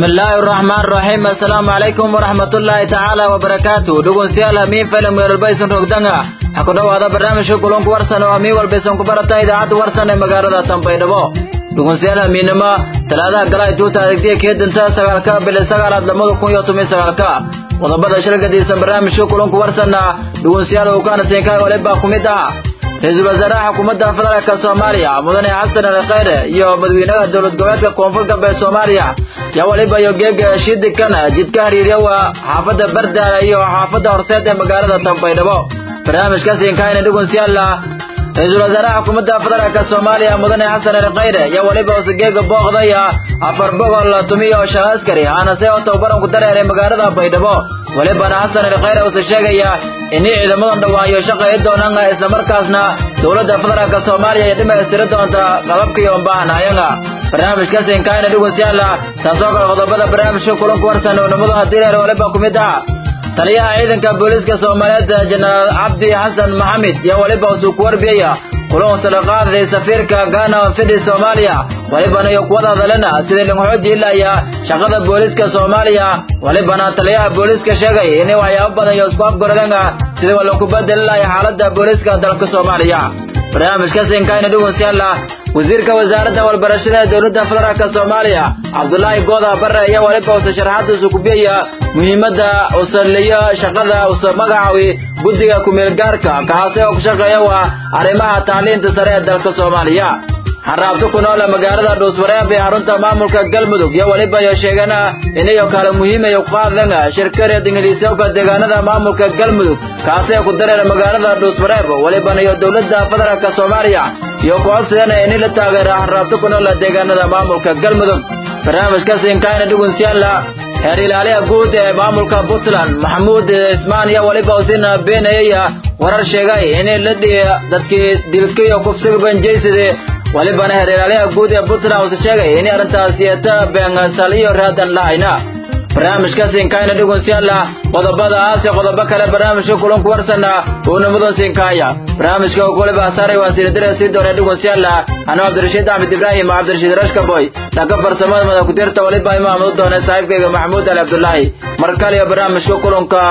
بسم الله الرحمن الرحيم السلام عليكم ورحمة الله تعالى وبركاته دقون سيالا مين فيلم غير البيسون رقدنغا حكو دو هذا برنامج شكلون كورسان وامي والبيسون كبرتا إذا عاد ورسان مغارة تنبي دبو دقون سيالا مينما تلادا قلاي توتا رقدية كيد انتا سغالكا بلي سغالات لمدو كون يوتمي سغالكا wadabada shirkadiisa barnaamijka kulanku warsanna dhugunsiyaal uu kaana siinkaa walibaa ku mid ah ra-iisul wasaaraha xukuumadda federaalka soomaaliya mudane xasan ali khayre iyo madaxweynaha dowlad goboleedka koonfur galbeed soomaaliya yaa waliba iyo geega shidikan jidka hariiryawa xaafadda bardaala iyo xaafadda horseed ee magaalada tanbaydhabo barnaamijka siinkaayna dhugunsiyaalla ra-iisul wasaaraha xukuumadda federaalka soomaaliya mudane xasan ali khayre yaa waliba usageega booqdaya afar boqol tumiyo shan askari aanase oo tababaran ku dareeray magaalada baydhabo walibana xasan ali khayre uuse sheegaya inay ciidamadan dhawaayo shaqayi doonaan islamarkaasna dowladda federaalka soomaaliya ay dhammaystiri doonta qalabkii ombaahanayanga barnaamijka siinkaayna dhugunsiyaala taasoo kale qodobada barnaamijka kulanku warsan oo nimadu hadireer waliba ku mid ah taliyaha ciidanka booliiska soomaaliyeed jenaraal cabdi xasan maxamed yaa waliba usuu ku warbiyaya kulan sadaqaaday safiirka gaana fidhi soomaaliya walibana iyo kuwada hadalena sidii lingxoodi ilaya shaqada booliiska soomaaliya walibana taliyaha booliiska sheegay inay waxyaabo badan iyo isku afgoradanga sidii waa lagu bedeli lahay xaaladda booliiska dalka soomaaliya barnaamijka siinkaayna dhugunsiyaala wasiirka wasaaradda walbarashada ee dowladda federaalka soomaaliya cabdulaahi gooda bare ayaa waliba usa sharaxaadiisu kubiyaya muhiimadda usaliyo shaqada usa magacawi guddiga ku-meelgaarka kaasi oo ku shaqeeya waa arrimaha tacliinta sare ee dalka soomaaliya xaraabto ku noole magaalada dhuuswareeb ee xarunta maamulka galmudug iyo waliba iyo sheegana inayo kale muhiimayo ku hadlan shirkareed ingiliisyowka deegaanada maamulka galmudug kaasi ee ku dareera magaalada dhuuswareeb walibana iyo dowladda federaalka soomaaliya iyo kucodsidana ini la taageera xaraabto ku noole deegaanada maamulka galmudug barnaamijka siinkaayna dhugunsiyaala heer ilaaliha guud ee maamulka puntland maxamuud ismaan iyo waliba usina beenayaya warar sheegay inay la dhihi dadkii dilkiyo kufsiga banjeysade walibana heer ilaaliha guud ee puntland uuse sheegay inay arrintaas yeeta beengasal iyo raadan lahayna barnaamijka siinkaayna dhugunsiyaala qodobadaas iyo qodobo kale barnaamijka kulanku warsana uunamadan siinkaaya barnaamijka waliba saaray waan siinadira sii doonay dhugunsiyaala anuu cabdirashiid axmed ibraahim cabdirashiid rashkaboy dhanka farsamada mada kutirta waliba imaam u doonay saaxiibkayga maxamuud ali cabdulaahi mar kale iyo barnaamijka kulanka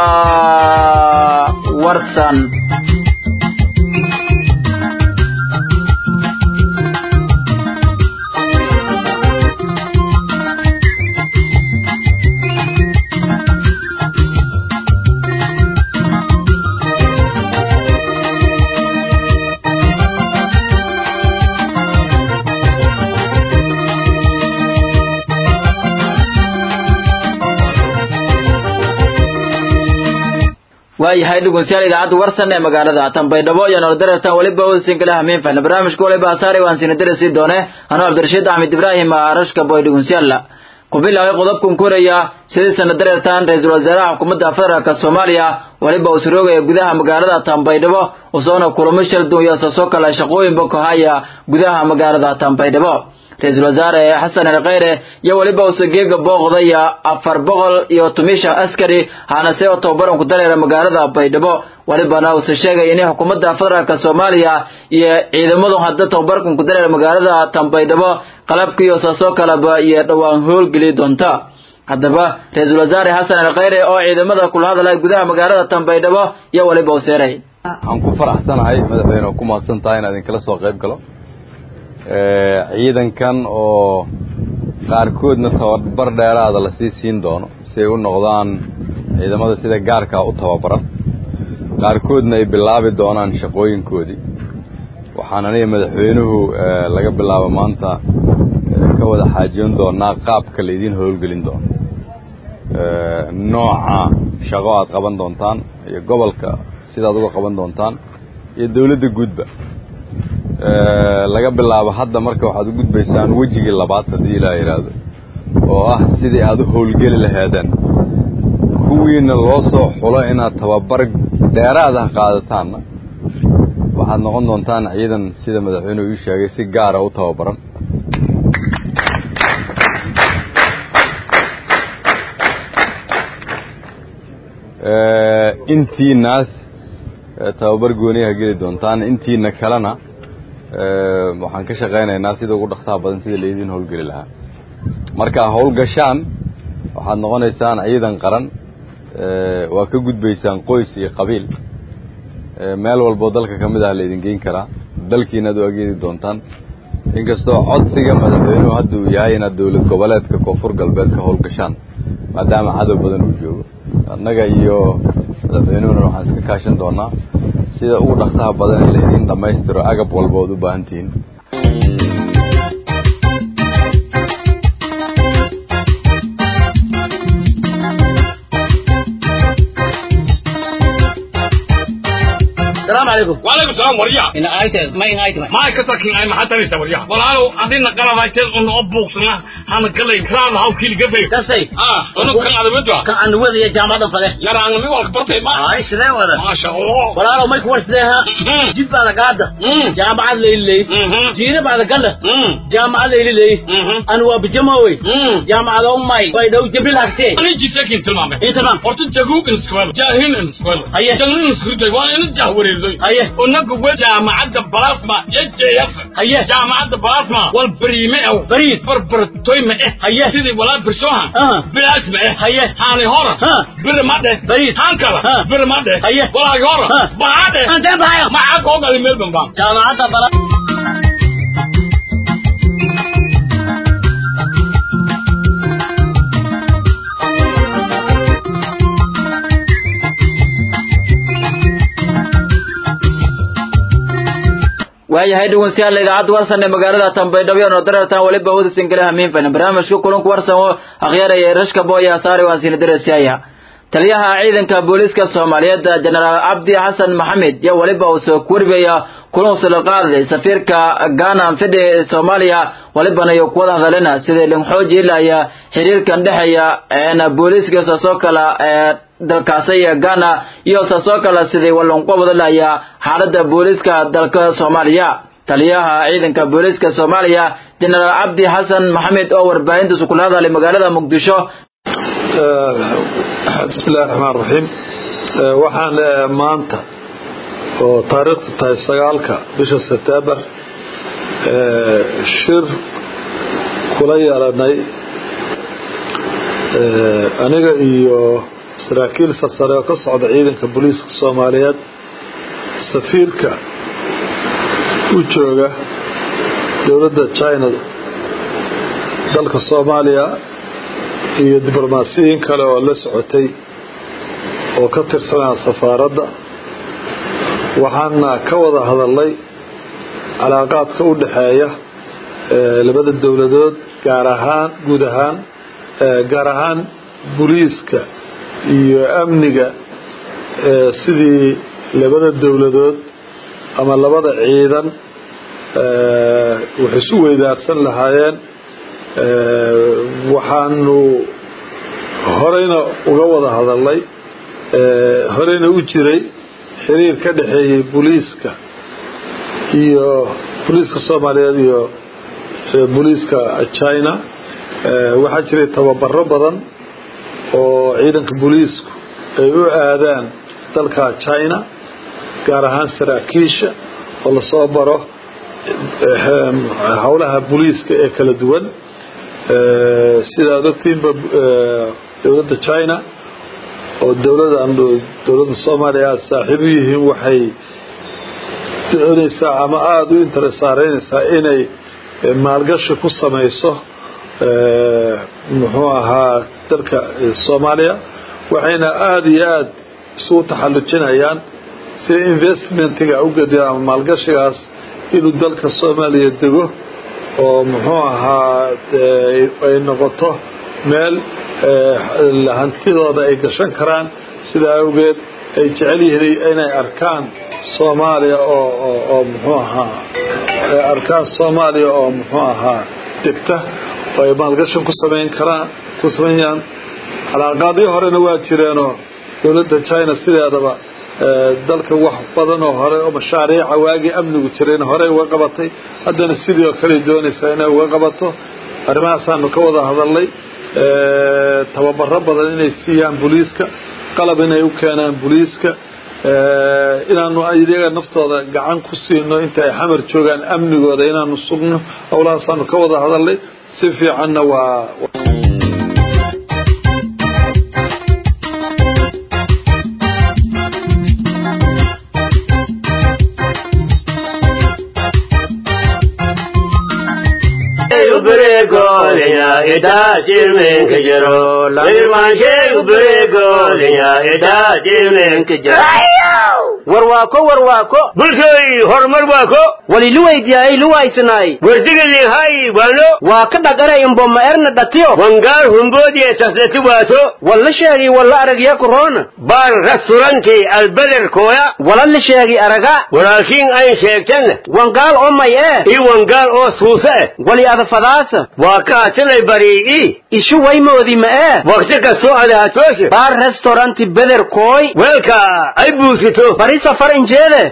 warsan waayahay dhugunsiyaal idaacadda warsan ee magaalada tanbaydhabo iyo nolodareertan weliba wasinkala hamiin fahna barnaamijka waliba asaari waan siinadira sii doone anuu cabdirashiid axmed ibraahim rashka boy dhugunsiyaal ku bilaabay qodobkan koraya sidii sanadareertan ra-iisul wasaaraha xukuumadda federaalka soomaaliya waliba uu suroogaya gudaha magaalada tanbaydhabo usoona kulamo shaldun iyo sasoo kale shaqooyinba kahaya gudaha magaalada tanbaydhabo ra-iisul wasaare xasan ali khayre iyo weliba use geega booqdaya afar boqol iyo tumishan askari haanase oo tababaran ku dareera magaalada baydhabo walibana use sheegay inay xukuumadda federaalka soomaaliya iyo ciidamadu hadda tababarkan ku dareera magaalada tanbaydhabo qalabkiiyo saasoo kaleba iyo dhowaan howlgeli doonta haddaba ra-iisul wasaare xasan ali khayre oo ciidamada kula hadlay gudaha magaalada tanbaydhabo iyo weliba u seeray waxaan ku faraxsanahay madaxweyne oo ku mahadsan tahay inaan idinkala soo qayb galo ciidankan oo qaarkoodna tababar dheeraada lasii siin doono si ay u noqdaan ciidamada sida gaarkaa u tababaran qaarkoodna ay bilaabi doonaan shaqooyinkoodii waxaan aniga madaxweynuhu laga bilaabo maanta ka wada xaajoon doonaa qaabka laydiin howlgelin doono nooca shaqo aad qaban doontaan iyo gobolka sidaad uga qaban doontaan iyo dawladda guudba laga bilaabo hadda marka waxaad u gudbaysaan wejigii labaad haddii ilaa yidhaahdo oo ah sidii aad u howlgeli lahaadeen kuwiina loo soo xulo inaad tababar dheeraada qaadataanna waxaad noqon doontaan ciidan sida madaxweynuhu ii sheegay si gaara u tababaran intiinaas tababar gooniyaha geli doontaan intiina kalena waxaan ka shaqaynaynaa sida ugu dhaqsaha badan sida laydin howlgeli lahaa markaa howlgashaan waxaad noqonaysaan ciidan qaran waa ka gudbaysaan qoys iyo qabiil meel walboo dalka ka mid ah laydin geyn karaa dalkiinaad u ageedi doontaan inkastoo codsiga madaxweynuhu hadda uu yahay inaad dowlad goboleedka koonfur galbeed ka howlgashaan maadaama cadow badan uu joogo annaga iyo madaxweynuhuna waxaan iska kaashan doonaa sida ugu dhaqsaha badan in laydiin dhammaystiro agab walba ood u baahan tihiin السلام عليكم وعليكم السلام وريا إن آيت ما إن آيت ما ما كتاكين أي محل تنسى وريا والعالو عندنا قرار هايتين أنه أبوك سنة هانا قلي كرام هاو كيل قفي كسي آه أنه كان على بدوا كان عن وذي جامعة فله يا رانغ مي والك برتي ما آي سلام ولا ما شاء الله ولا لو ما يكون سلها مم. جيب على قاعدة مم. جامعة ليلي مم. جينا بعد قلة مم. جامعة ليلي مم. أنا وبجماوي مم. جامعة أمي ويدو جبريل أكتي أنا جي ساكن تلمامي إيه تمام horta jaguug in iskuwelo jaahin in iskuwelo Aye. jalin in iskuday waa in jahwareerdoy Aye. unaga we jaamacadda balasma jjf Aye. jaamacadda balasma wal bariime ew Bariid. barbartoy ma eh Aye. sidii walaa birsooha Ah. bilaas ma eh Aye. haani hora Ah. bir ma dheh Bariid. haan kala Ah. bir ma dheh Aye. walaagi hora Ah. baa dheh أنت بهايا maxaa koo gali meel bambaan جامعة بلا waayahay dhegeystayaal idaacadda warsan ee magaalada Tanbaydhabo oo dareertaan waliba wada singalaha hamiinfan barnaamijka kulanku warsan oo akhyaraya rashka booya saari waa siin dareesaya taliyaha ciidanka booliska Soomaaliyeed General Abdi Xasan Maxamed iyo waliba uu soo kurbaya kulan soo qaaday safiirka Ghana fidhe Soomaaliya walibana iyo kuwada hadalena sidii lin xoojilaya xiriirkan dhexeeya ee booliska soo kala ee dalkaasi iyo Ghana iyo soo kala sidii walon qabadalaya xaaladda booliska dalka Soomaaliya taliyaha ciidanka booliska Soomaaliya General Abdi Xasan Maxamed oo warbaahinta ku hadlay magaalada Muqdisho بسم الله الرحمن الرحيم waxaan maanta oo taariikhdu tahay sagaalka bisha sebtembar shir kula yeelanay aniga iyo saraakiil sarsare oo ka socda ciidanka booliiska soomaaliyeed safiirka u jooga dowladda china dalka soomaaliya iyo diblomaasiyiin kale oo la socotay oo ka tirsanaa safaaradda waxaana ka wada hadalnay calaaqaadka u dhexeeya labada dowladood gaar ahaan guud ahaan gaar ahaan boliiska iyo amniga sidii labada dowladood ama labada ciidan wax isu weydaarsan lahaayeen waxaanu horeyna uga wada hadalnay horeyna u jiray xiriir ka dhexeeyey boliiska iyo boliiska soomaaliyeed iyo boliiska china waxaa jiray tababaro badan oo ciidanka boliisku ay u aadaan dalka china gaar ahaan saraakiisha oo lasoo baro howlaha boliiska ee kala duwan sidaad ogtiinba dowladda china oo dowladan dowladda soomaaliya aada saaxiib u yihiin waxay doonaysaa ama aada u interesaareynaysaa inay maalgashi ku samayso muxuu ahaa dalka soomaaliya waxayna aada iyo aada isugu taxallujinayaan si investmentiga ugediya ama maalgashigaas inuu dalka soomaaliya dego oo muxuu ahaa ay noqoto meel hantidooda ay gashan karaan sidaa awgeed ay jecel yihiin inay arkaan soomaaliya oo oo muxuu ahaa arkaan soomaaliya oo muxuu ahaa degta oo ay maalgashan ku samayn karaan ku samaynayaan calaaqaadii horena waa jireenoo dowladda china sideedaba dalka wax badan oo hore oo mashaariica waagii amnigu jireen horey uga qabatay haddana sidii oo kale doonaysaa inay uga qabato arrimahaasaanu ka wada hadalnay tababaro badan inay siiyaan boliiska qalab inay u keenaan boliiska inaanu iyaga naftooda gacan ku siino inta ay xamar joogaan amnigooda inaanu sugno howlahaasaanu ka wada hadalnay si fiicanna waa بريكوليا إتاتي منك جرو لما شيء بريكوليا إتاتي منك جرو warwaako warwaako bulshooy horumar waako wali luwaydiyaay luwaysanaay wardigalii hay waano waa ka dhaqanay imboma erna dhatiyo wangaar humboodiye taslati waato walla sheegi walla aragya korona baar restauranti albeder kooya wala la sheegi araga walaakiin ayn sheegtan wangaal oo may ee i wangaar oo suusa eh wali adafadaasa waa kaatilay barii'i ishu waymoodi ma ee waqti kastoo adaatooshe baar restauranti beder kooy weelka ay buusito bari safar injeede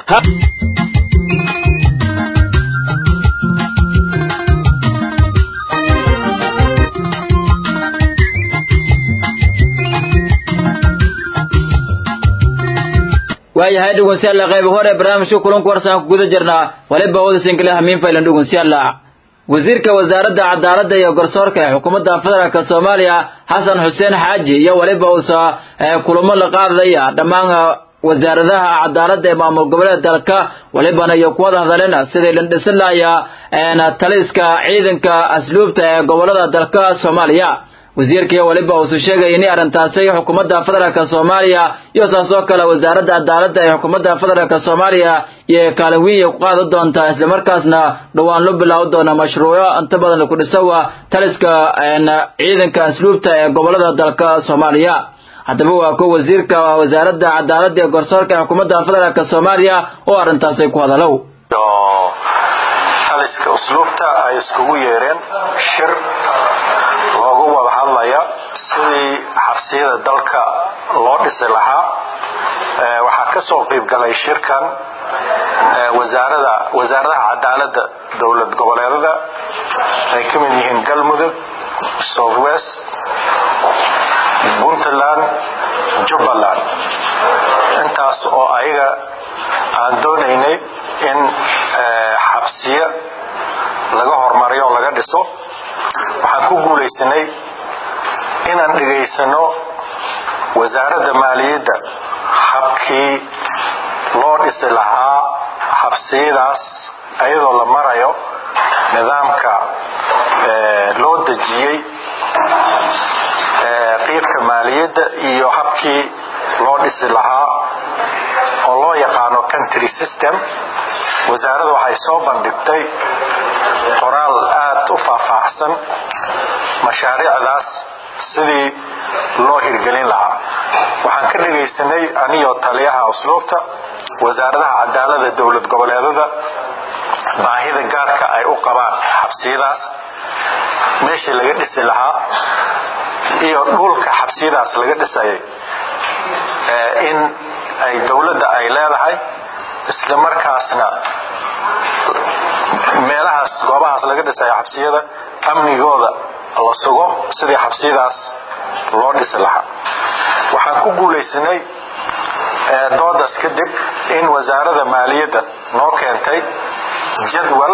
waayahay dhugunsiyaalla qayb hore barnaamijka kulanku warsaan ku guda jirnaa waliba wada sinkale hamiin faylan dhugunsiyaalla wasiirka wasaaradda cadaaladda iyo garsoorka ee xukuumadda federaalk soomaaliya xasan xuseen xaaji iyo waliba uusa kulamo la qaadaya dhammaan wasaaradaha cadaaladda ee maamul goboleed dalka walibana iyo kuwada hadaleen sidii lindhisin lahaya taliska ciidanka asluubta ee gobolada dalka soomaaliya wasiirkii waliba uusu sheegay in arrintaasi xukuumadda federaalk soomaaliya iyo saas oo kale wasaaradda cadaaladda ee xukuumadda federaalk soomaaliya iyo kaalin weyn ku qaadan doonta islamarkaasna dhowaan loo bilaabi doona mashruuco inta badan ku dhisawa taliska ciidanka asluubta ee gobolada dalka soomaaliya haddaba waa ko wasiirka wasaaradda cadaaladda ee garsoorka ee xukuumadda federaalk soomaaliya oo arrintaasi ku hadalow taliska usluubta ay iskugu yeereen shir loogu wada hadlaya sidii xabsiyada dalka loo dhisi lahaa waxaa ka soo qayb galay shirkan wasaarada wasaaradaha cadaaladda dowlad goboleedada ay ka mid yihiin galmudug south west puntland jubbaland intaas oo ayaga aan doonaynay in xabsiyo laga horumariyo o laga dhiso waxaan ku guulaysanay inaan dhegaysano wasaaradda maaliyadda habkii loo dhisi lahaa xabsiyadaas ayadoo la marayo nidaamka loo dejiyey qiibka maaliyadda iyo habkii loo dhisi lahaa oo loo yaqaano country system wasaaradda waxay soo bandhigtay qoraal aad u faahfaahsan mashaariicdaas sidii loo hirgelin lahaa waxaan ka dhegaysanay aniyoo taliyaha usluubta wasaaradaha cadaalada dowlad goboleedada baahida gaarka ay u qabaan xabsiyadaas meeshii laga dhisi lahaa iyo dhulka xabsiyadaas laga dhisayay in ay dowladda ay leedahay isla markaasna meelahaas goobahaas laga dhisayo xabsiyada amnigooda la sugo sidii xabsiyadaas loo dhisi lahaa waxaan ku guulaysanay doodaas kadib in wasaarada maaliyadda noo keentay jadwal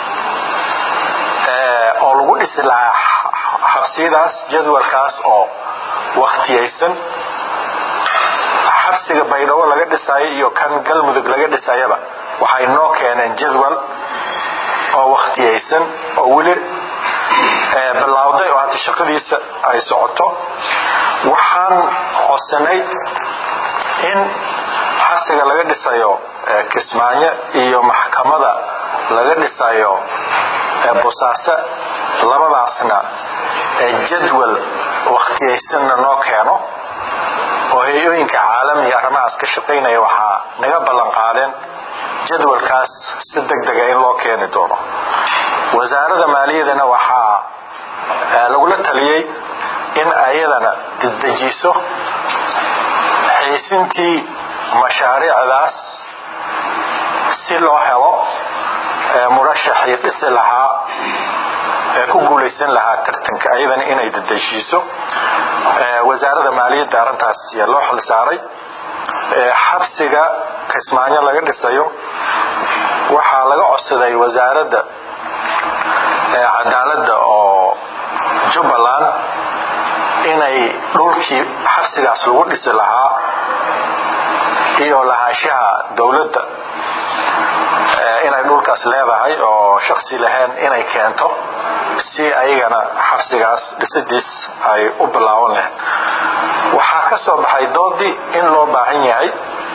oo lagu dhisi lahaa xabsiyadaas jadwalkaas oo wakhtiyaysan xabsiga baydhabo laga dhisayo iyo kan galmudug laga dhisayaba waxay noo keeneen jadwal oo wakhtiyaysan oo weli bilaawday oo hadda shaqadiisa ay socoto waxaan codsanay in xabsiga laga dhisayo kismaayo iyo maxkamada laga dhisayo bosaase labadaasna jadwal wakhtiyaysanna noo keeno oo hay-ooyinka caalamiga arrimahaas ka shaqaynaya waxaa naga ballan qaadeen jadwalkaas si deg dega in loo keeni doono wasaarada maaliyadana waxaa lagula taliyey in ayadana dedejiso xiisintii mashaariicdaas si loo helo murashaxii dhisi lahaa ee ku guulaysan lahaa tartanka ayadana inay dedejiiso wasaarada maaliyadda arrintaas yaa loo xil saaray xabsiga kismaayo laga dhisayo waxaa laga codsaday wasaaradda cadaaladda oo jubbaland inay dhulkii xabsigaas lagu dhisi lahaa iyo lahaanshaha dowladda inay dhulkaas leedahay oo shaksi lahayn inay keento si si ayagana xabsigaas dhisidiis ay u bilaaban lahayd waxaa ka soo baxay doodii in loo baahan yahay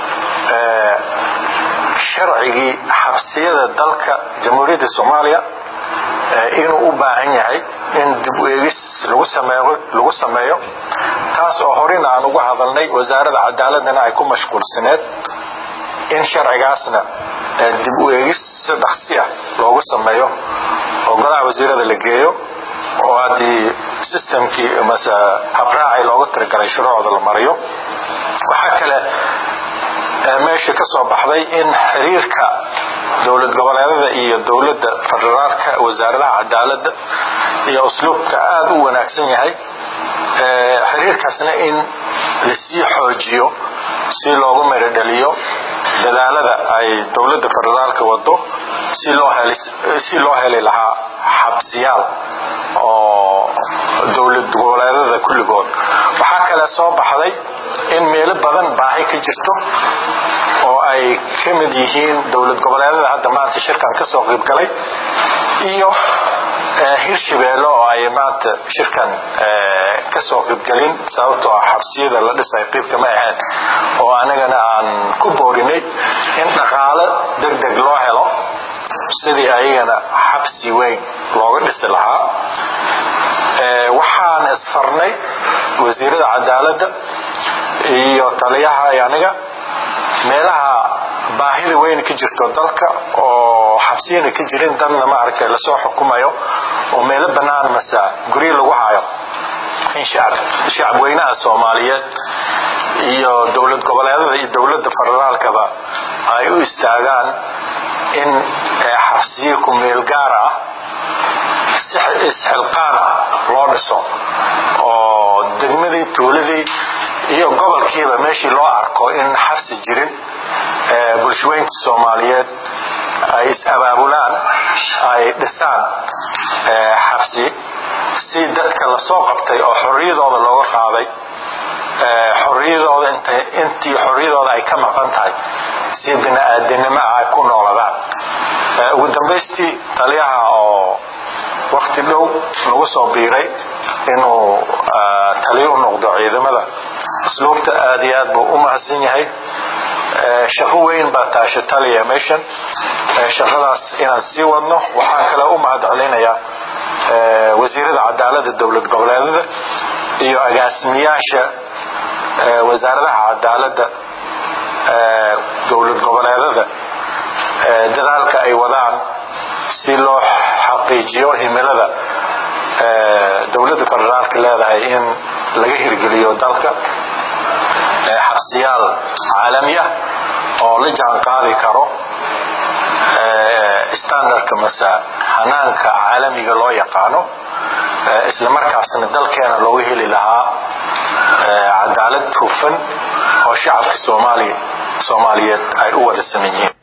sharcigii xabsiyada dalka jamhuuriyadda soomaaliya inuu u baahan yahay in dib u eegis lagu sameeyo taas oo horena aan uga hadalnay wasaaradda cadaaladana ay ku mashquulsaneed in sharcigaasna dib u eegis si dhaqsi ah loogu sameeyo oo golaha wasiirada la geeyo oo haddii systemkii mase habraaci looga tiragalay shuruucda la mariyo waxaa kale meesha ka soo baxday in xiriirka dowlad goboleedada iyo dowladda federaalka wasaaradaha cadaaladda iyo usluubka aada u wanaagsan yahay xiriirkaasna in lasii xoojiyo si loogu merodhaliyo dadaalada ay dowladda federaalka wado si loo heli lahaa xabsiyaal oo dowlad goboleedada kulligood waxaa kale soo baxday in meelo badan baahi ka jirto oo ay ka mid yihiin dowlad goboleedada hadda maanta shirkan ka soo qaybgalay iyo hirshabeelle oo ay maanta shirkan ka soo qaybgelin sababtoo ah xabsiyada la dhisay qaybka ma ahayn oo anagana aan ku boorinay in dhaqaalo deg deg loo helo sidii ayagana xabsi weyn looga dhisi lahaa waxaan isfarnay wasiirada cadaaladda iyo taliyaha aniga meelaha baahida weyn ka jirto dalka oo xabsiyana ka jirin dadna maaragtay lasoo xukumayo oo meelo bannaan mase guryo lagu hayo in shacabweynaha soomaaliyeed iyo dowlad goboleedada iyo dowladda federaalkaba ay u istaagaan in xabsiyo ku meel gaar ah isxilqaan ah loo dhiso oo degmadii tuuladii iyo gobolkiiba meeshii loo arko in xabsi jirin bulshaweynta soomaaliyeed ay is-abaabulaan ay dhisaan xabsi si dadka lasoo qabtay oo xorriyadooda looga qaaday xorriyadooda intii xorriyadooda ay ka maqan tahay si bini-aadanimo ah ay ku nooladaan ugu dambaystii taliyaha oo wakti dhow nagu soo biiray inuu taliyo u noqdo ciidamada asluubta aada iyo aad buu u mahadsan yahay shaqo weyn baa taasha taliya meeshan shaqadaas inaan sii wadno waxaan kale u mahad celinayaa wasiirada cadaalada dowlad goboleedada iyo agaasimiyaasha wasaaradaha cadaalada dowlad goboleedada dadaalka ay wadaan si loo xaqiijiyo himilada dowladda federaalka leedahay in laga hirgeliyo dalka xabsiyaal caalami ah oo la jaan qaadi karo standardka mase hanaanka caalamiga loo yaqaano isla markaasna dalkeena looga heli lahaa cadaalad hufan oo shacabka soomaaliya soomaaliyeed ay u wada saman yihiin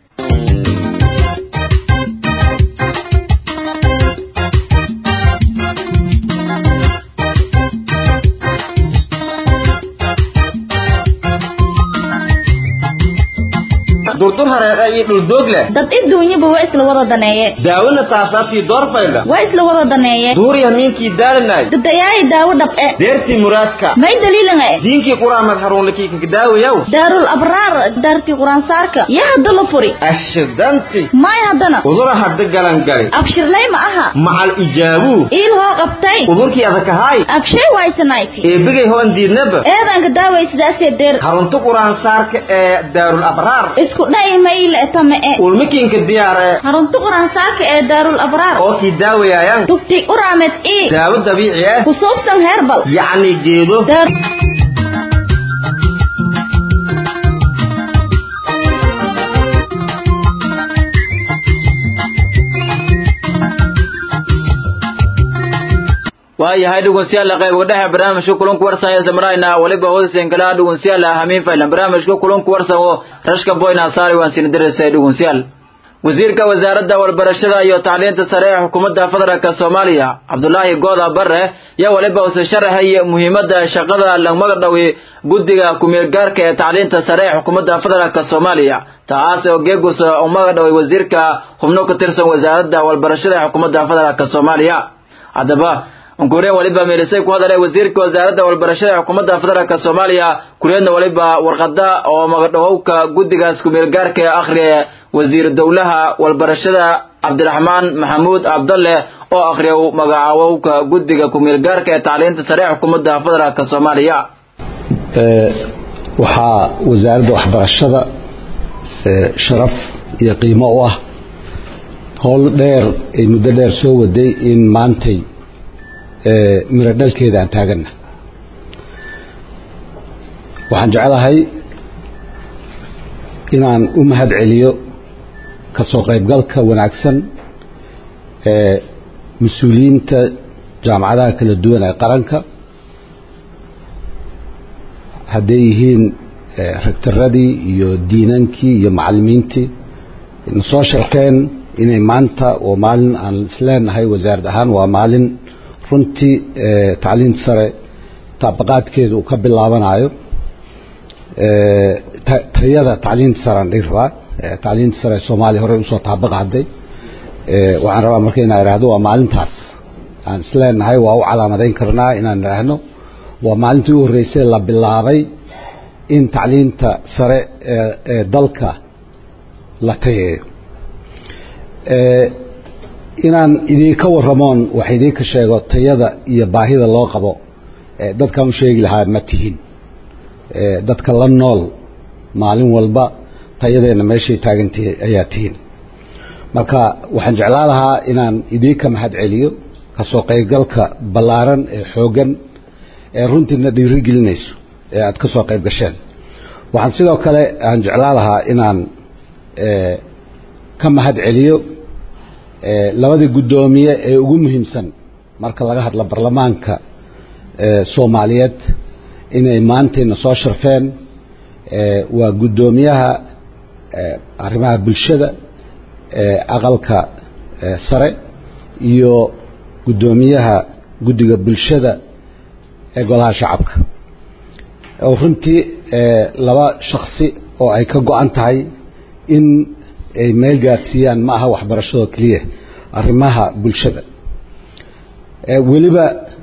durdur hareeqa iyo dhuldoog leh dad adduunyaba waa isla wada daneeye daawona saasaabtii doorfayla waa isla wada daneeye duuriya miinkii daalanay dadayaayi daawo dhab'e deertii muraadka may daliilan e diinkii quraamad haruunlakii kakadaawayaw daarul abraar daartii quraansaarka yaa hadda la furi ashidanti may haddana udura hadda galangali abshirlay ma aha macal ijaabuu iil hoo qabtay udurkii adakahaay abshay waysanayti eebigay hoon diidnaba eedanka daaway sidaasee deer harunta quraansaarka ee daarul abraar isku dha'i mayle etame-e ulmikiinka diyaar ee harunta quraansaarka ee daarul abraar oo kii daawayayaan tugti uraamed ii daawo dabiici ah ku suubsan heerbal yacni geedo daar waayahay dhegeystayaal qayb dhexe barnaamijka kulanku warsan ee samrayna waliba hoosen kala dhegeystayaal hamiin faylan barnaamijka kulanku warsan oo rashka boyna saari waan sin dirisay dhegeystayaal wasiirka wasaaradda walbarashada iyo tacliinta sare ee xukuumadda federaalka soomaaliya cabdulaahi gooda bare yaa waliba use sharaxay muhiimadda shaqada lagmaga dhawi guddiga ku-meelgaarka ee tacliinta sare ee xukuumadda federaalka soomaaliya taas oo geegus umaga dhaway wasiirka xubno ka tirsan wasaaradda walbarashada ee xukuumadda federaalka soomaaliya haddaba unkuureen waliba meelisay ku hadalay wasiirka wasaaradda walbarashada ee xukuumadda federaalk soomaaliya kureedna waliba warqada oo magadhawowka guddigaas kumeelgaarka ee akhriya wasiir dowlaha walbarashada cabdiraxmaan maxamuud cabdalle oo akhriya magacaawowka guddiga kumeelgaarka ee tacliinta sare ee xukuumadda federaalk soomaaliya waxaa wasaaradda waxbarashada sharaf iyo qiimo u ah howl dheer ay muddo dheer soo waday in maantay miro dhalkeeda aan taaganna waxaan jeclahay inaan u mahad celiyo ka soo qaybgalka wanaagsan ee mas-uuliyiinta jaamacadaha kala duwan ee qaranka hadday yihiin rektaradii iyo diinankii iyo macallimiintii na soo sharkeen inay maanta oo maalin aan isleenahay wasaarad ahaan waa maalin runtii tacliinta sare taabaqaadkeeda uu ka bilaabanayo tayada tacliinta sare aan dhihi rabaa tacliinta sare soomaaliya horey usoo taabaqaaday waxaan rabaa marka inaan idhaahdo waa maalintaas aan isleenahay waa u calaamadayn karnaa inaan idhaahno waa maalintii u horreysay la bilaabay in tacliinta sare ee dalka la tayeeyo inaan idinka waramoon wax idinka sheego tayada iyo baahida loo qabo dadkaan u sheegi lahaa ma tihin dadka la nool maalin walba tayadeenna meeshay taagantihi ayaa tihin marka waxaan jeclaa lahaa inaan idinka mahad celiyo kasoo qaybgalka ballaaran ee xooggan ee runtiina dhiiri gelinayso ee aada ka soo qayb gasheen waxaan sidoo kale aan jeclaa lahaa inaan ka mahad celiyo labadii guddoomiye ee ugu muhiimsan marka laga hadlo baarlamaanka soomaaliyeed inay maantayna soo sharfeen waa guddoomiyaha arrimaha bulshada aqalka sare iyo guddoomiyaha guddiga bulshada ee golaha shacabka oo runtii laba shaksi oo ay ka go-an tahay in ay meel gaarsiiyaan ma aha waxbarashadoo keliya arrimaha bulshada weliba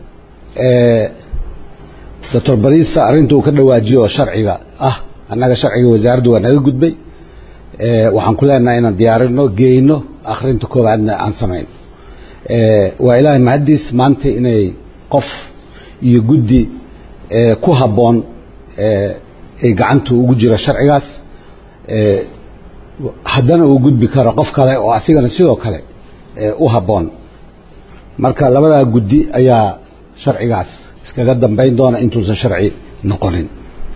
doctor barisa arrinta uu ka dhawaajiyo oo sharciga ah annaga sharciga wasaaraddu waa naga gudbay waxaan ku leenahay inaan diyaarino geyno akhrinta koowaadna aan samayno waa ilaahay mahaddiis maanta inay qof iyo guddi ku habboon ay gacanta ugu jiro sharcigaas haddana uu gudbi karo qof kale oo asigana sidoo kale u habboon marka labadaa guddi ayaa sharcigaas iskaga dambayn doona intuusan sharci noqonin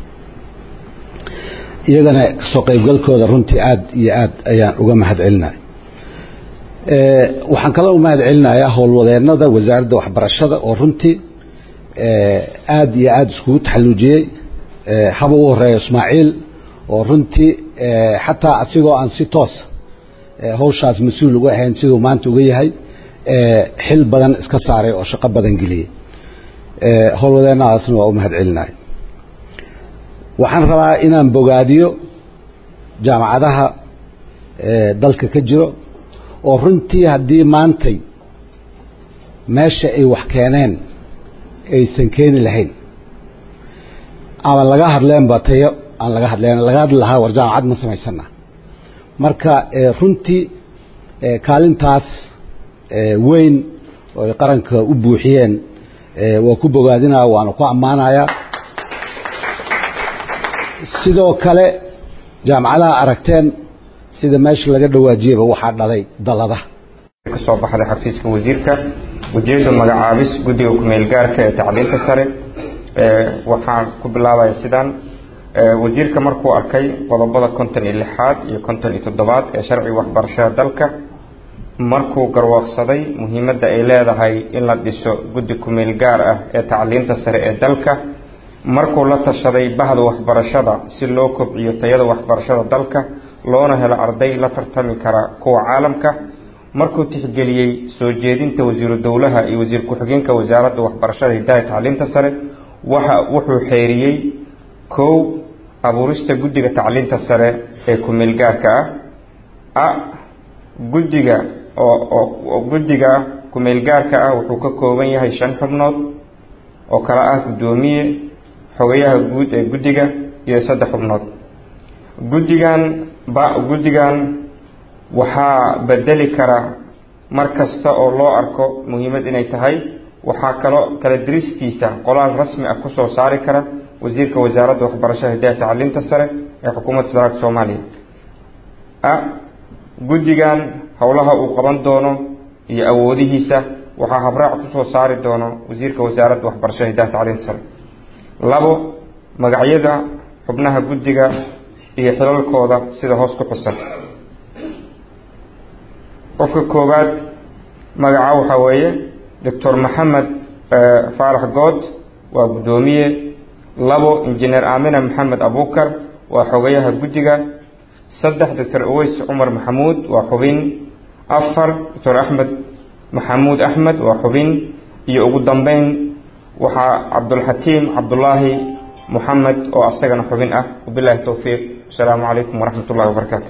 iyagana kasoo qaybgalkooda runtii aad iyo aad ayaan uga mahad celinaya waxaan kaloo u mahad celinayaa howlwadeennada wasaaradda waxbarashada oo runtii aad iyo aada iskugu taxalluujiyey haba u horeeya ismaaciil oo runtii xataa asigoo aan si toosa hawshaas mas-uul uga ahayn siduu maanta uga yahay xil badan iska saaray oo shaqo badan geliyey howlwadeennadaasna waa u mahad celinaya waxaan rabaa inaan bogaadiyo jaamacadaha dalka ka jiro oo runtii haddii maantay meesha ay wax keeneen aysan keeni lahayn ama laga hadleenba tayo aan laga hadleen laga hadli lahaa war jaamacad ma samaysana marka runtii kaalintaas weyn oo ay qaranka u buuxiyeen waa ku bogaadinaya waana ku ammaanayaa sidoo kale jaamacadaha aragteen sida meesha laga dhawaajiyaba waxaa dhalay dalada ka soo baxday xafiiska wasiirka ujeedda magacaabis guddiga ku-meel gaarka ee tacliinta sare waxaan ku bilaabaya sidaan wasiirka markuu arkay qodobada konton iyo lixaad iyo konton iyo toddobaad ee sharciga waxbarashada dalka markuu garwaaqsaday muhiimadda ay leedahay in la dhiso guddi ku-meel gaar ah ee tacliinta sare ee dalka markuu la tashaday bahda waxbarashada si loo kobciyo tayada waxbarashada dalka loona helo arday la tartami kara kuwa caalamka markuu tixgeliyey soo jeedinta wasiiru dowlaha iyo wasiir ku-xigeenka wasaaradda waxbarashada hidaha tacliinta sare waxa wuxuu xeeriyey kow abuurista guddiga tacliinta sare ee ku-meelgaarka ah a guddiga oo guddiga kumeel gaarka ah wuxuu ka kooban yahay shan xubnood oo kale ah guddoomiye xogayaha guud ee guddiga iyo saddex xubnood guddigan ba guddigan waxaa bedeli kara mar kasta oo loo arko muhiimad inay tahay waxaa kaloo kala diristiisa qolaal rasmi ah kusoo saari kara wasiirka wasaaradda waxbarashada hidaha tacliinta sare ee xukuumadda federaalka soomaaliya a guddigan howlaha uu qaban doono iyo awoodihiisa waxaa habraac kusoo saari doono wasiirka wasaaradda waxbarashada hidaha tacliinta sare labo magacyada xubnaha guddiga iyo xilalkooda sida hoos ku xusan qofka koowaad magaca waxaa weeye doctor maxamed faarax good waa guddoomiye labo injineer aamina maxamed abukar waa xogayaha guddiga saddex doctor aweys cumar maxamuud waa xubin afar doctor axmed maxamuud axmed waa xubin iyo ugu dambeyn waxaa cabdulxatiim cabdulaahi moxamed oo asagana xubin ah wabilahi towfiiq asalaamu calaykum waraxmat ullahi wabarakaatu